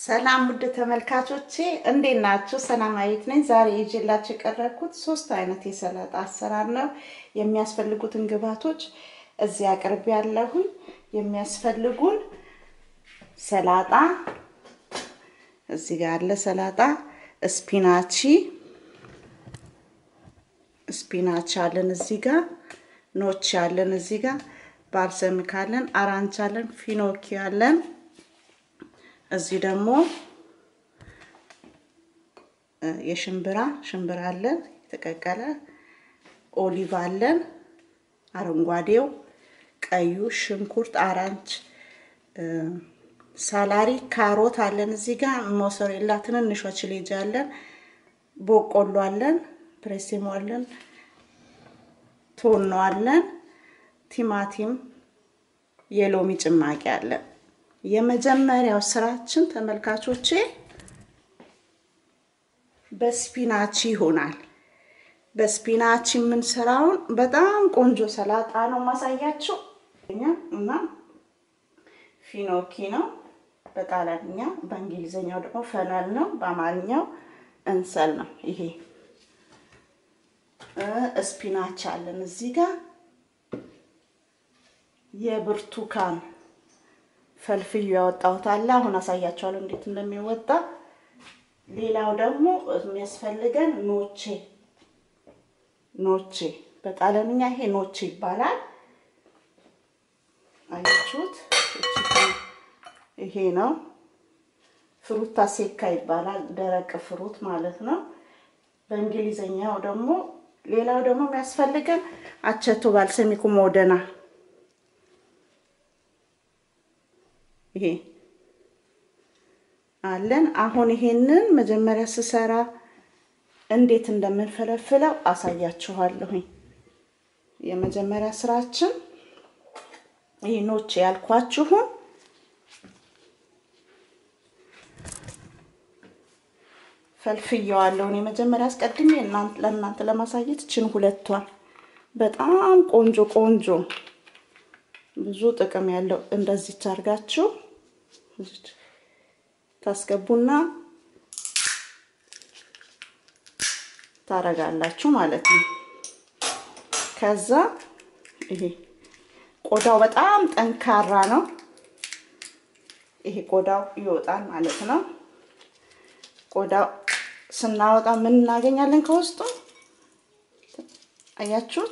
ሰላም ውድ ተመልካቾቼ እንዴት ናችሁ? ሰላማዊት ነኝ። ዛሬ ይዤላችሁ የቀረብኩት ሶስት አይነት የሰላጣ አሰራር ነው። የሚያስፈልጉትን ግብዓቶች እዚህ አቅርቤ ያለሁኝ። የሚያስፈልጉን ሰላጣ እዚህ ጋር አለ። ሰላጣ ስፒናቺ ስፒናች አለን እዚህ ጋር ኖች አለን እዚህ ጋር ባልሰሚክ አለን፣ አራንች አለን፣ ፊኖኪ አለን። እዚህ ደግሞ የሽምብራ ሽምብራ አለን የተቀቀለ፣ ኦሊቭ አለን፣ አረንጓዴው፣ ቀዩ፣ ሽንኩርት፣ አራንች፣ ሳላሪ፣ ካሮት አለን እዚህ ጋር ሞሰሬላ፣ ትንንሿ ችሌጅ አለን፣ ቦቆሎ አለን፣ ፕሬሲሞ አለን፣ ቶኖ አለን፣ ቲማቲም፣ የሎሚ ጭማቂ አለን። የመጀመሪያው ስራችን ተመልካቾቼ በስፒናቺ ይሆናል። በስፒናቺ የምንሰራውን በጣም ቆንጆ ሰላጣ ነው ማሳያችሁ እና ፊኖኪ ነው በጣሊያንኛ፣ በእንግሊዝኛው ደግሞ ፈነል ነው፣ በአማርኛው እንሰል ነው። ይሄ ስፒናች አለን እዚህ ጋር የብርቱካን ፈልፍዩ ያወጣሁት አለ። አሁን አሳያችኋለሁ እንዴት እንደሚወጣ። ሌላው ደግሞ የሚያስፈልገን ኖቼ ኖቼ በጣሊያንኛ ይሄ ኖቼ ይባላል። አያችሁት? ይሄ ነው ፍሩታ ሴካ ይባላል። ደረቅ ፍሩት ማለት ነው በእንግሊዘኛው ደግሞ። ሌላው ደግሞ የሚያስፈልገን አቸቶ ባልሰሚኩ ሞደና ይሄ አለን። አሁን ይሄንን መጀመሪያ ስሰራ እንዴት እንደምንፈለፍለው አሳያችኋለሁኝ። የመጀመሪያ ስራችን ይህ ኖች ያልኳችሁን ፈልፍየዋለሁ። እኔ መጀመሪያ አስቀድሜ ለእናንተ ለማሳየት ችን ሁለቷን በጣም ቆንጆ ቆንጆ ብዙ ጥቅም ያለው እንደዚህ ታርጋችሁ ታስገቡና ታረጋላችሁ ማለት ነው። ከዛ ይሄ ቆዳው በጣም ጠንካራ ነው። ይሄ ቆዳው ይወጣል ማለት ነው። ቆዳው ስናወጣ ምን እናገኛለን ከውስጡ? አያችሁት?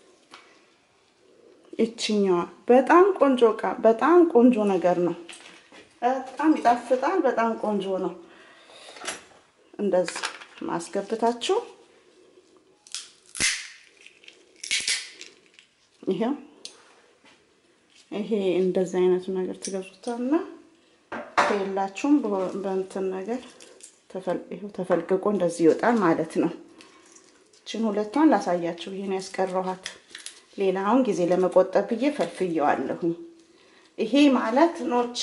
ይችኛዋ በጣም ቆንጆ እቃ በጣም ቆንጆ ነገር ነው። በጣም ይጣፍጣል። በጣም ቆንጆ ነው። እንደዚህ ማስገብታችሁ ይሄው ይሄ እንደዚህ አይነቱ ነገር ትገዙታልና ከሌላችሁም በእንትን ነገር ይሄው ተፈልቅቆ እንደዚህ ይወጣል ማለት ነው። እችን ሁለቷን ላሳያችሁ። ይሄን ያስቀረኋት ሌላውን ጊዜ ለመቆጠብ ብዬ ፈልፍየዋለሁኝ። ይሄ ማለት ኖቼ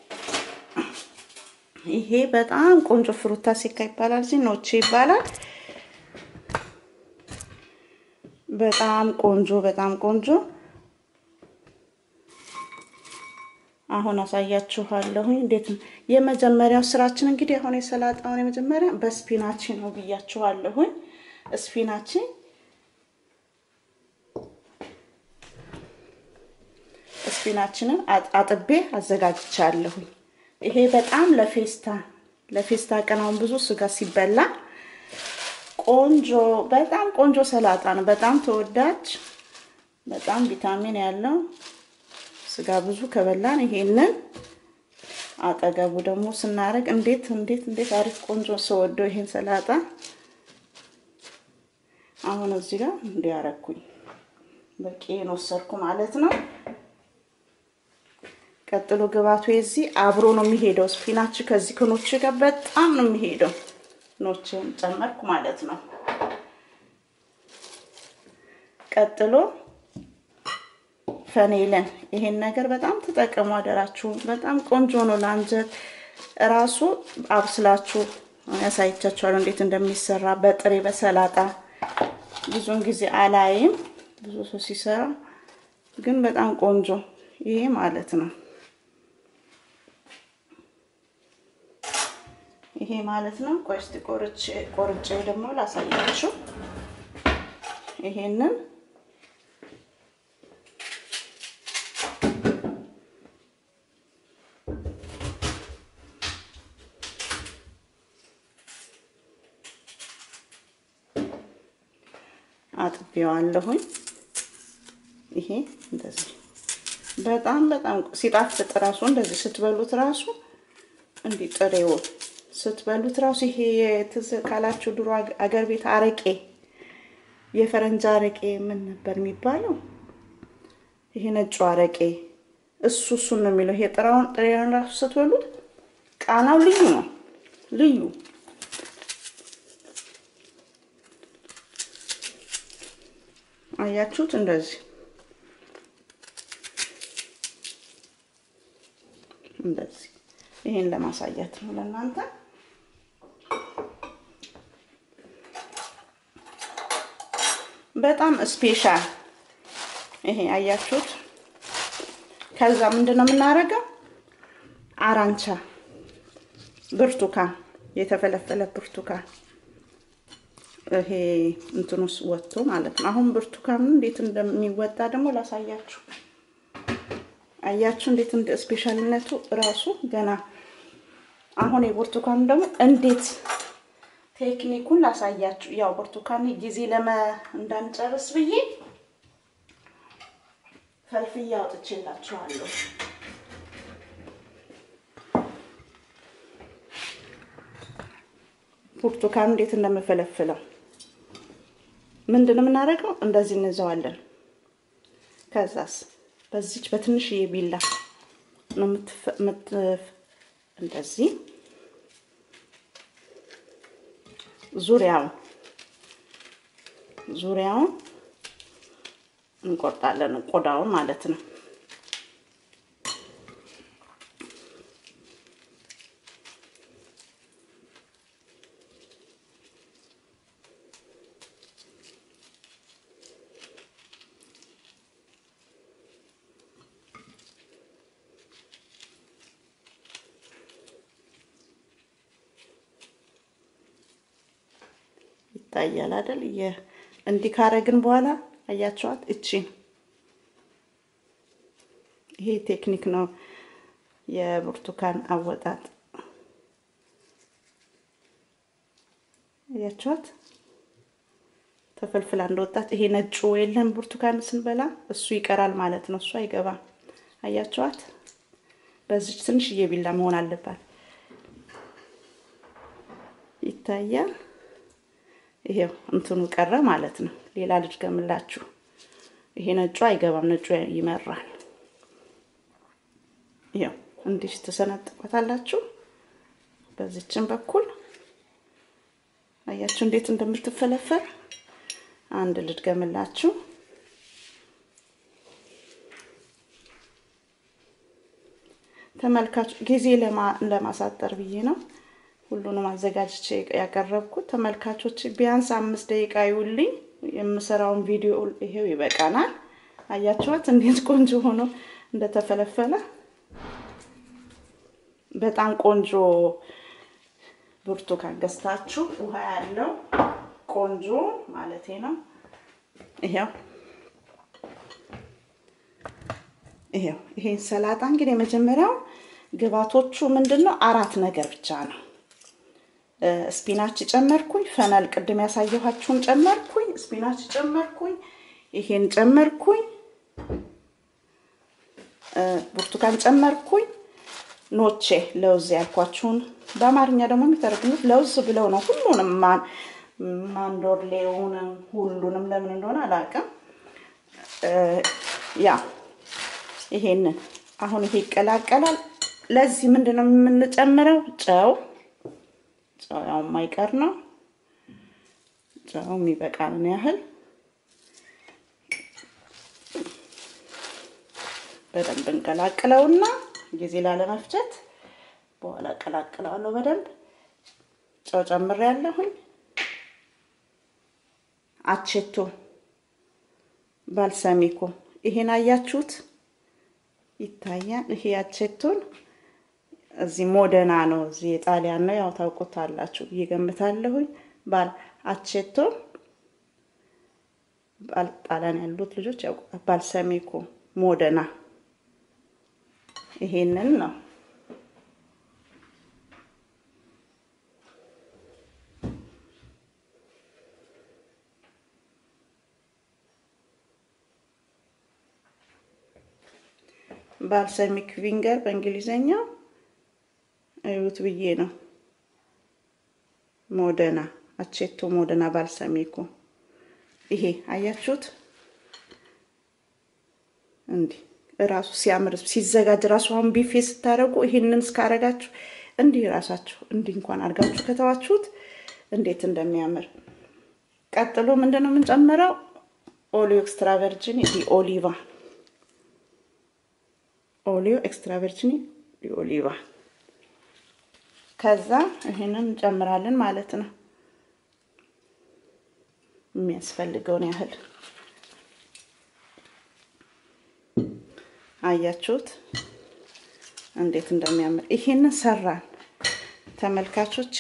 ይሄ በጣም ቆንጆ ፍሩታ ሴካ ይባላል። እዚህ ኖቼ ይባላል። በጣም ቆንጆ በጣም ቆንጆ። አሁን አሳያችኋለሁኝ እንዴት ነው የመጀመሪያው ስራችን። እንግዲህ አሁን የሰላጣውን የመጀመሪያ በስፒናቺ ነው ብያችኋለሁኝ። ስፒናቺ ስፒናችንን አጥቤ አዘጋጅቻለሁኝ። ይሄ በጣም ለፌስታ ለፌስታ ቀን አሁን ብዙ ስጋ ሲበላ ቆንጆ በጣም ቆንጆ ሰላጣ ነው። በጣም ተወዳጅ፣ በጣም ቪታሚን ያለው ስጋ ብዙ ከበላን ይሄንን አጠገቡ ደግሞ ስናደርግ እንዴት እንዴት እንዴት አሪፍ ቆንጆ ስወደው ይሄን ሰላጣ አሁን እዚህ ጋር እንዲያረኩኝ በቂን ወሰድኩ ማለት ነው። ቀጥሎ ግባቱ የዚህ አብሮ ነው የሚሄደው። ስፒናች ከዚህ ከኖች ጋር በጣም ነው የሚሄደው። ኖችን ጨመርኩ ማለት ነው። ቀጥሎ ፈኔለን ይሄን ነገር በጣም ተጠቀሙ አደራችሁ። በጣም ቆንጆ ነው ለአንጀት ራሱ አብስላችሁ ያሳይቻችኋለሁ እንዴት እንደሚሰራ በጥሬ በሰላጣ ብዙውን ጊዜ አላይም ብዙ ሰው ሲሰራ ግን በጣም ቆንጆ ይሄ ማለት ነው። ይሄ ማለት ነው። ቆይ እስቲ ቆርጬ ቆርጬ ደግሞ ላሳያችሁ። ይሄንን አጥቤዋለሁኝ። ይሄ እንደዚህ በጣም በጣም ሲጣፍጥ ራሱ እንደዚህ ስትበሉት ራሱ እንዲህ ጥሬውን ስትበሉት ራሱ ይሄ ትዝ ካላችሁ ድሮ አገር ቤት አረቄ የፈረንጅ አረቄ ምን ነበር የሚባለው? ይሄ ነጩ አረቄ እሱ እሱን ነው የሚለው። ይሄ ጥራውን ጥሬውን ራሱ ስትበሉት ቃናው ልዩ ነው ልዩ አያችሁት? እንደዚህ እንደዚህ ይሄን ለማሳየት ነው ለእናንተ። በጣም ስፔሻል ይሄ አያችሁት። ከዛ ምንድን ነው የምናደርገው? አራንቻ ብርቱካን፣ የተፈለፈለ ብርቱካን ይሄ እንትኑስ ወጥቶ ማለት ነው። አሁን ብርቱካኑ እንዴት እንደሚወጣ ደግሞ ላሳያችሁ። አያችሁ እንዴት እንደ ስፔሻልነቱ ራሱ ገና አሁን የብርቱካኑ ደግሞ እንዴት ቴክኒኩን ላሳያችሁ። ያው ብርቱካን ጊዜ ለመ እንዳንጨርስ ብዬ ፈልፍዬ አውጥቼላችኋለሁ። ብርቱካኑ እንዴት እንደምፈለፍለው ምንድን ነው የምናደርገው? እንደዚህ እንዘዋለን። ከዛስ በዚች በትንሽዬ ቢላ ነው እንደዚህ ዙሪያውን ዙሪያውን እንቆርጣለን፣ ቆዳውን ማለት ነው። ይታያል አይደል? እንዲህ ካረግን በኋላ አያቸዋት እቺን ይሄ ቴክኒክ ነው የብርቱካን አወጣጥ። አያቸዋት ተፈልፍላ እንደወጣት። ይሄ ነጩ የለም ብርቱካን ስንበላ እሱ ይቀራል ማለት ነው። እሱ አይገባም። አያቸዋት በዚች ትንሽዬ ቢላ መሆን አለባት። ይታያል። ይሄው እንትኑ ቀረ ማለት ነው። ሌላ ልጅ ገምላችሁ። ይሄ ነጩ አይገባም፣ ነጩ ይመራል። ይሄው እንዲህ ትሰነጥቋታላችሁ። በዚችን በኩል አያችሁ እንዴት እንደምትፈለፈል። አንድ ልጅ ገምላችሁ። ተመልካች ጊዜ ለማሳጠር ብዬ ነው ሁሉንም አዘጋጅቼ ያቀረብኩት። ተመልካቾች ቢያንስ አምስት ደቂቃ ይውልኝ የምሰራውን ቪዲዮ ይሄው ይበቃናል። አያችኋት እንዴት ቆንጆ ሆኖ እንደተፈለፈለ። በጣም ቆንጆ ብርቱካን ገዝታችሁ ውሃ ያለው ቆንጆ ማለቴ ነው። ይሄው ይሄው ይሄን ሰላጣ እንግዲህ የመጀመሪያው ግባቶቹ ምንድን ነው? አራት ነገር ብቻ ነው። ስፒናች ጨመርኩኝ፣ ፈነል ቅድም ያሳየኋችሁን ጨመርኩኝ፣ ስፒናች ጨመርኩኝ፣ ይሄን ጨመርኩኝ፣ ብርቱካን ጨመርኩኝ፣ ኖቼ ለውዝ ያልኳችሁን በአማርኛ ደግሞ የሚተረጉሙት ለውዝ ብለው ነው። ሁሉንም ማንዶርሌውንም ሁሉንም ለምን እንደሆነ አላውቅም። ያ ይሄንን አሁን ይሄ ይቀላቀላል። ለዚህ ምንድን ነው የምንጨምረው? ጨው ጨው ያው የማይቀር ነው። ጨው የሚበቃንን ያህል በደንብ እንቀላቅለውና ጊዜ ላለመፍጀት በኋላ እቀላቅለዋለሁ። በደንብ ጨው ጨምሬያለሁኝ። አቼቶ ባልሰሚኮ ይሄን አያችሁት? ይታያል። ይሄ አቼቶን እዚህ ሞደና ነው፣ እዚህ የጣሊያን ነው። ያው ታውቁታላችሁ ብዬ ገምታለሁኝ። ባል አቼቶ ጣሊያን ያሉት ልጆች ያውቁታል። ባልሰሚኮ ሞደና ይሄንን ነው። ባልሰሚክ ቪንገር በእንግሊዘኛው እዩት ብዬ ነው። ሞደና አቼቶ ሞደና ባልሰሚኮ ይሄ አያችሁት? እንዲህ እራሱ ሲያምር ሲዘጋጅ ራሱ አሁን ቢፌ ስታደርጉ ይሄንን እስካረጋችሁ እንዲህ ራሳችሁ እንዲህ እንኳን አድርጋችሁ ከተዋችሁት እንዴት እንደሚያምር። ቀጥሎ ምንድን ነው የምንጨምረው? ኦሊዮ ኤክስትራ ቨርጂን ዲ ኦሊቫ ኦሊዮ ኤክስትራ ቨርጂን ዲ ኦሊቫ ከዛ ይሄንን እንጨምራለን ማለት ነው የሚያስፈልገውን ያህል አያችሁት እንዴት እንደሚያምር። ይሄንን ሰራን ተመልካቾች።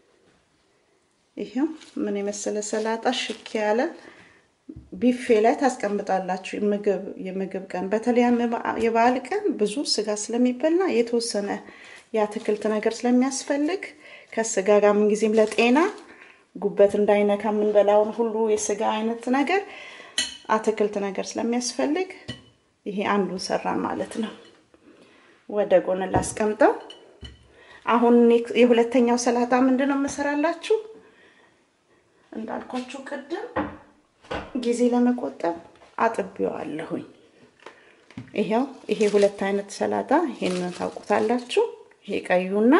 ይሄው ምን የመሰለ ሰላጣ ሽክ ያለ ቢፌ ላይ ታስቀምጣላችሁ። የምግብ የምግብ ቀን በተለይ የበዓል ቀን ብዙ ስጋ ስለሚበላ የተወሰነ የአትክልት ነገር ስለሚያስፈልግ ከስጋ ጋር ምንጊዜም ለጤና ጉበት እንዳይነካ የምንበላውን ሁሉ የስጋ አይነት ነገር አትክልት ነገር ስለሚያስፈልግ ይሄ አንዱን ሰራን ማለት ነው። ወደ ጎን ላስቀምጠው። አሁን የሁለተኛው ሰላጣ ምንድን ነው የምሰራላችሁ? እንዳልኳችሁ ቅድም ጊዜ ለመቆጠብ አጥቤዋለሁኝ። ይሄው ይሄ ሁለት አይነት ሰላጣ ይሄንን ታውቁታላችሁ። ይሄ ቀዩና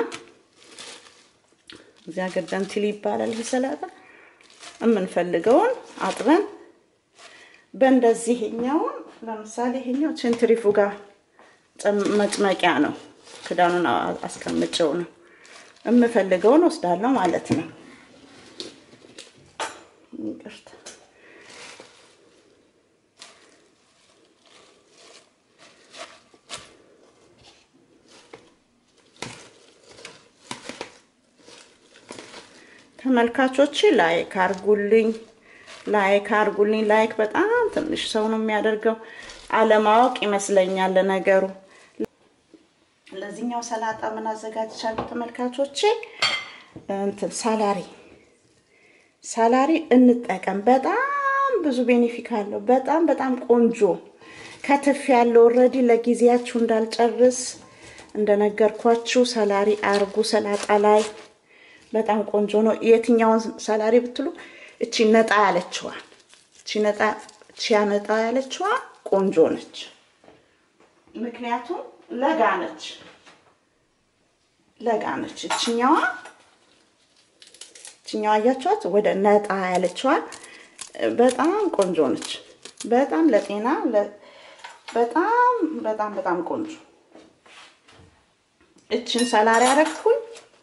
እዚያ ገደምቲል ይባላል። ይሄ ሰላጣ የምንፈልገውን አጥበን በእንደዚህ ይሄኛውን ለምሳሌ ይሄኛው ሴንትሪፉጋ መጭመቂያ ነው። ክዳኑን አስቀምጨው ነው የምፈልገውን ወስዳለሁ ማለት ነው። ይቅርታ ተመልካቾች ላይክ አርጉልኝ፣ ላይክ አርጉልኝ። ላይክ በጣም ትንሽ ሰው ነው የሚያደርገው። አለማወቅ ይመስለኛል ነገሩ። ለዚህኛው ሰላጣ ምን አዘጋጅቻለሁ ተመልካቾቼ? እንትን ሳላሪ ሳላሪ እንጠቀም። በጣም ብዙ ቤኔፊክ አለው። በጣም በጣም ቆንጆ ከትፍ ያለው ኦልሬዲ ለጊዜያችሁ እንዳልጨርስ እንደነገርኳችሁ ሰላሪ አርጉ ሰላጣ ላይ በጣም ቆንጆ ነው። የትኛውን ሰላሪ ብትሉ እቺ ነጣ ያለችዋ እቺ ነጣ እቺ ነጣ ያለችዋ ቆንጆ ነች። ምክንያቱም ለጋ ነች ለጋ ነች። እችኛዋ እችኛዋ አያችኋት ወደ ነጣ ያለችዋ በጣም ቆንጆ ነች። በጣም ለጤና በጣም በጣም በጣም ቆንጆ እችን ሰላሪ ያረግኩኝ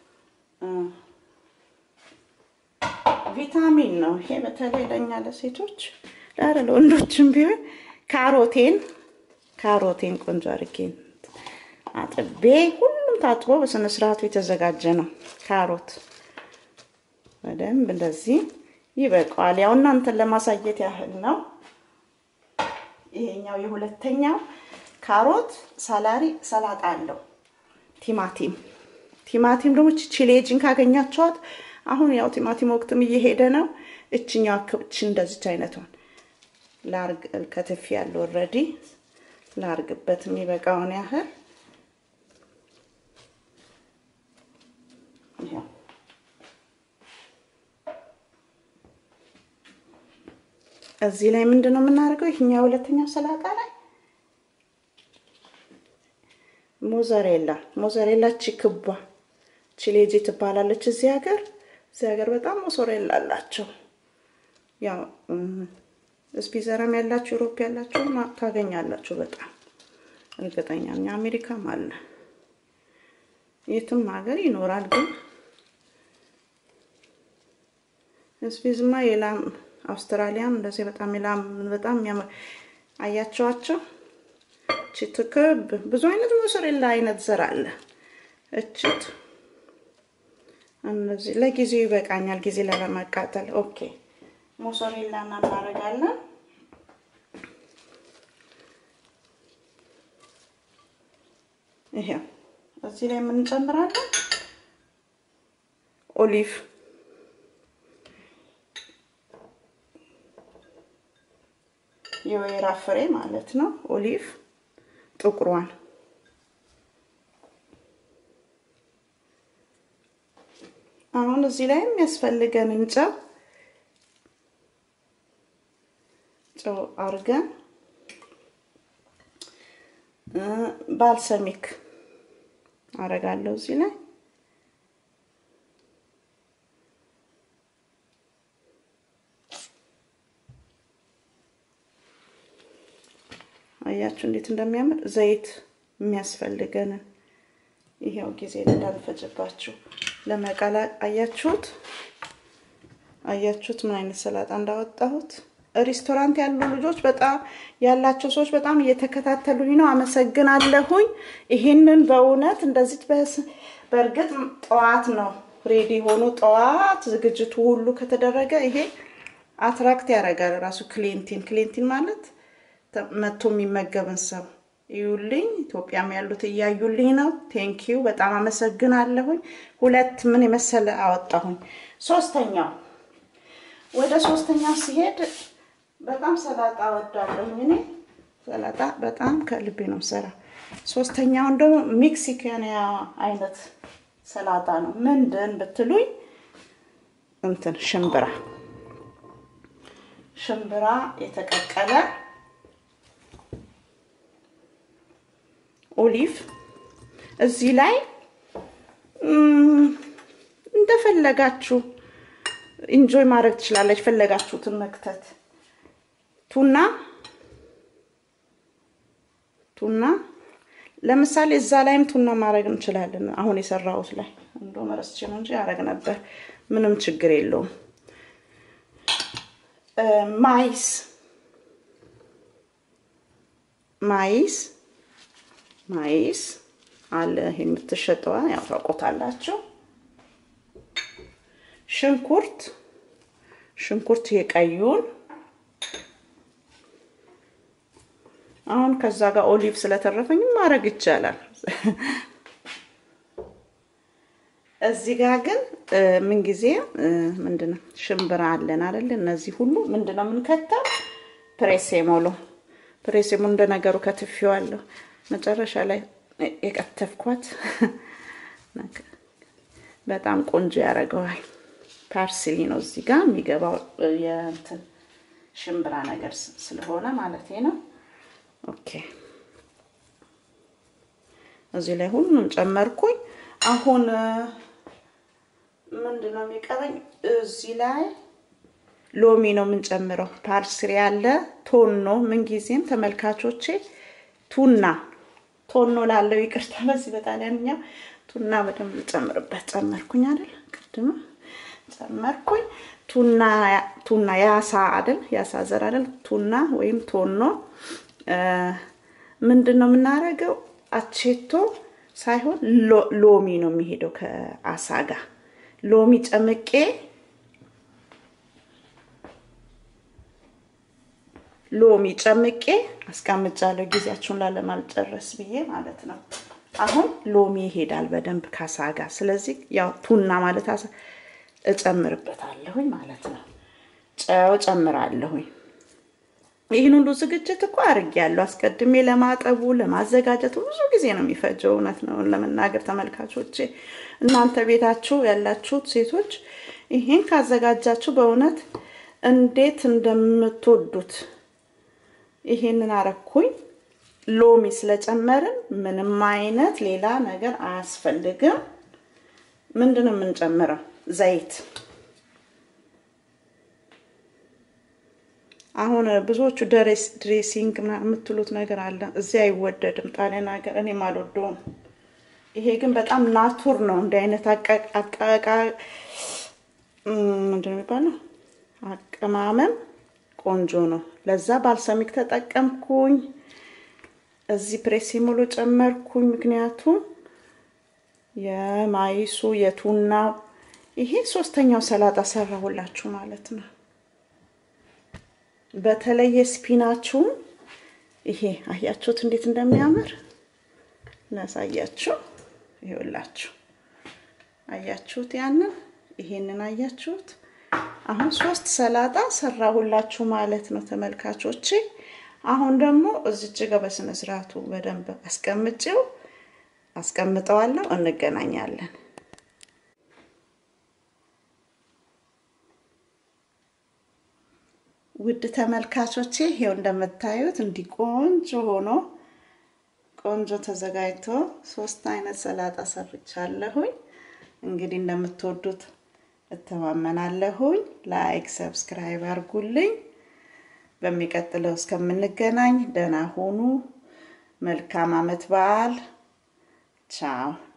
ቪታሚን ነው ይሄ በተለይ ለኛ ለሴቶች ዳረ ለወንዶችም ቢሆን ካሮቴን ካሮቴን ቆንጆ አድርጌ አጥቤ ሁሉም ታጥቦ በስነ ስርዓቱ የተዘጋጀ ነው። ካሮት በደንብ እንደዚህ ይበቃዋል። ያው እናንተን ለማሳየት ያህል ነው። ይሄኛው የሁለተኛው ካሮት ሳላሪ ሰላጣ አለው። ቲማቲም ቲማቲም ደግሞ ቺሌጅን ካገኛቸዋት አሁን ያው ቲማቲም ወቅትም እየሄደ ነው። እችኛው ክብች እንደዚች አይነቷን ላርግ ከትፍ ያለው ኦልሬዲ ላርግበት የሚበቃውን ያህል እዚህ ላይ ምንድን ነው የምናደርገው? ይህኛው ሁለተኛው ሰላጣ ላይ ሞዘሬላ ሞዘሬላ ቺ ክቧ ቺሌጂ ትባላለች እዚህ ሀገር እዚህ ሀገር በጣም ሞሶሬላ አላቸው። ያው ስፒዘራም ያላችሁ ዩሮፕ ያላችሁ ታገኛላችሁ። በጣም እርግጠኛ ነኝ። አሜሪካም አለ የትም ሀገር ይኖራል። ግን ስፒዝማ የላም አውስትራሊያም እንደዚህ በጣም የላም በጣም የሚያምር አያቸዋቸው ችትክብ ብዙ አይነት ሞሶሬላ አይነት ዘር አለ። እችት እነዚህ ለጊዜው ይበቃኛል፣ ጊዜ ላለማቃጠል። ኦኬ ሞሶሬላ እናደርጋለን። ይሄው እዚህ ላይ የምንጨምራለን ኦሊቭ የወይራ ፍሬ ማለት ነው። ኦሊቭ ጥቁሯን አሁን እዚህ ላይ የሚያስፈልገንን ጨው ጨው አርገን ባልሰሚክ አረጋለሁ እዚህ ላይ አያችሁ እንዴት እንደሚያምር ዘይት የሚያስፈልገንን ይሄው ጊዜ እንዳልፈጅባችሁ ለመቀላ አያችሁት አያችሁት ምን አይነት ሰላጣ እንዳወጣሁት ሬስቶራንት ያሉ ልጆች በጣም ያላቸው ሰዎች በጣም እየተከታተሉኝ ነው አመሰግናለሁኝ ይሄንን በእውነት እንደዚህ በእርግጥ ጠዋት ነው ሬዲ ሆኖ ጠዋት ዝግጅቱ ሁሉ ከተደረገ ይሄ አትራክት ያደርጋል ራሱ ክሊንቲን ክሊንቲን ማለት መጥቶ የሚመገብን ሰው ይዩልኝ። ኢትዮጵያም ያሉት እያዩልኝ ነው። ቴንኪዩ በጣም አመሰግናለሁኝ። ሁለት ምን የመሰለ አወጣሁኝ። ሶስተኛው ወደ ሶስተኛው ሲሄድ በጣም ሰላጣ ወዳለሁኝ እኔ ሰላጣ በጣም ከልቤ ነው ሰራ። ሶስተኛውን ደግሞ ሜክሲካንያ አይነት ሰላጣ ነው። ምንድን ብትሉኝ እንትን ሽምብራ ሽምብራ የተቀቀለ ኦሊቭ እዚህ ላይ እንደፈለጋችሁ ኢንጆይ ማድረግ ትችላለች። ፈለጋችሁትን መክተት ቱና ቱና ለምሳሌ እዛ ላይም ቱና ማድረግ እንችላለን። አሁን የሰራሁት ላይ እንዶ መረስቼ ነው እንጂ ያደረግ ነበር። ምንም ችግር የለውም። ማይስ ማይስ ማይስ አለ ይሄ የምትሸጠዋ ያው ታውቆታላችሁ። ሽንኩርት ሽንኩርት የቀዩን አሁን ከዛ ጋር ኦሊቭ ስለተረፈኝ ማድረግ ይቻላል። እዚህ ጋር ግን ምንጊዜ ምንድነው ሽምብራ አለን አይደል? እነዚህ ሁሉ ምንድነው የምንከተው? ፕሬሴሞሎ ፕሬሴሞ እንደነገሩ ከትፌዋለሁ። መጨረሻ ላይ የቀተፍኳት በጣም ቆንጆ ያደርገዋል። ፓርስሊ ነው እዚህ ጋር የሚገባው የእንትን ሽምብራ ነገር ስለሆነ ማለት ነው። ኦኬ እዚህ ላይ ሁሉንም ጨመርኩኝ። አሁን ምንድን ነው የሚቀረኝ? እዚህ ላይ ሎሚ ነው የምንጨምረው። ፓርስሪ ያለ ቶኖ ምንጊዜም ተመልካቾቼ ቱና ቶኖ ላለው ይቅርታ፣ በዚህ በጣሊያንኛ ቱና በደንብ ልጨምርበት። ጨመርኩኝ አይደል? ቅድም ጨመርኩኝ። ቱና ቱና ያሳ አይደል? ያሳ ዘር አይደል? ቱና ወይም ቶኖ ምንድን ነው የምናደርገው? አቼቶ ሳይሆን ሎሚ ነው የሚሄደው ከአሳ ጋር ሎሚ ጨምቄ ሎሚ ጨምቄ አስቀምጫለሁ። ጊዜያችሁን ላለማልጨረስ ብዬ ማለት ነው። አሁን ሎሚ ይሄዳል በደንብ ካሳ ጋር። ስለዚህ ያው ቱና ማለት አሳ እጨምርበታለሁኝ ማለት ነው። ጨው ጨምራለሁኝ። ይህን ሁሉ ዝግጅት እኮ አድርጌያለሁ። አስቀድሜ ለማጠቡ ለማዘጋጀቱ ብዙ ጊዜ ነው የሚፈጀው። እውነት ነው ለመናገር ተመልካቾቼ፣ እናንተ ቤታችሁ ያላችሁት ሴቶች ይሄን ካዘጋጃችሁ በእውነት እንዴት እንደምትወዱት ይሄንን አረኩኝ። ሎሚ ስለጨመርን ምንም አይነት ሌላ ነገር አያስፈልግም። ምንድን ነው የምንጨምረው? ዘይት አሁን ብዙዎቹ ድሬሲንግ የምትሉት ነገር አለ። እዚህ አይወደድም ጣሊያን ሀገር፣ እኔም አልወደውም። ይሄ ግን በጣም ናቱር ነው። እንዲህ አይነት አቀቃ ምንድን ነው የሚባለው አቀማመም ቆንጆ ነው። ለዛ ባልሰሚክ ተጠቀምኩኝ። እዚህ ፕሬሲሞሎ ጨመርኩኝ፣ ምክንያቱም የማይሱ የቱናው ይሄ ሶስተኛው ሰላጣ ሰራሁላችሁ ማለት ነው። በተለይ ስፒናችሁን ይሄ አያችሁት እንዴት እንደሚያምር ላሳያችሁ። ይኸውላችሁ አያችሁት? ያንን ይሄንን አያችሁት? አሁን ሶስት ሰላጣ ሰራሁላችሁ ማለት ነው ተመልካቾቼ። አሁን ደግሞ እዚች ጋር በስነ ስርዓቱ በደንብ አስቀምጬው አስቀምጠዋለሁ። እንገናኛለን። ውድ ተመልካቾቼ ይሄው እንደምታዩት እንዲህ ቆንጆ ሆኖ ቆንጆ ተዘጋጅቶ ሶስት አይነት ሰላጣ ሰርቻለሁኝ። እንግዲህ እንደምትወዱት እተማመናለሁኝ። ላይክ ሰብስክራይብ አድርጉልኝ። በሚቀጥለው እስከምንገናኝ ደህና ሁኑ። መልካም አመት በዓል። ቻው